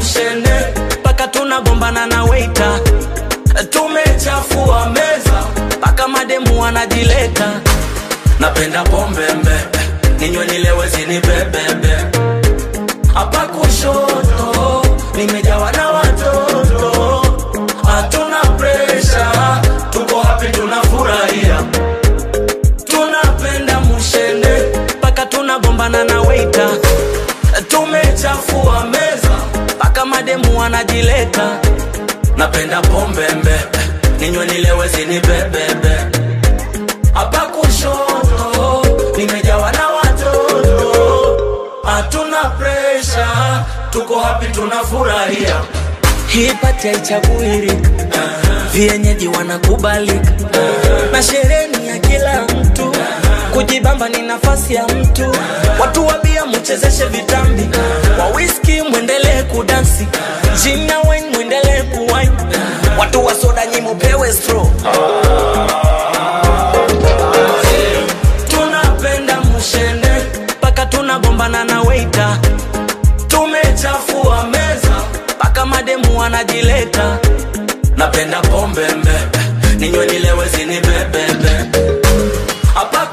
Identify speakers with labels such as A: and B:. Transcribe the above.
A: mushene mpaka tunagombana na weita tumechafua meza mpaka mademu wanajileta napenda pombe mbe ninywe nilewe zinibebebe hapa kushoto nimejawa na watoto hatuna presha tuko hapi tunafurahia tunapenda mushene mpaka tunagombana na weita tumechafua meza mpaka mademu wanajileta napenda pombe mbe ninywe nilewe zinibebebe hapa kushoto nimejawa na watoto hatuna presha tuko hapi tunafurahia hii pati haichaguirika vienyeji wanakubalika na sherehe ni ya kila mtu kujibamba ni nafasi ya mtu watu wa bia muchezeshe vitambi wa whisky mwendelee kudansi gin na wine mwendelee kuwine watu wa soda nyi mupewe straw tunapenda mushene mpaka tunagombana na weita tumechafua meza mpaka mademu wanajileta napenda pombe mbe ninywe nilewe zinibebebe hapa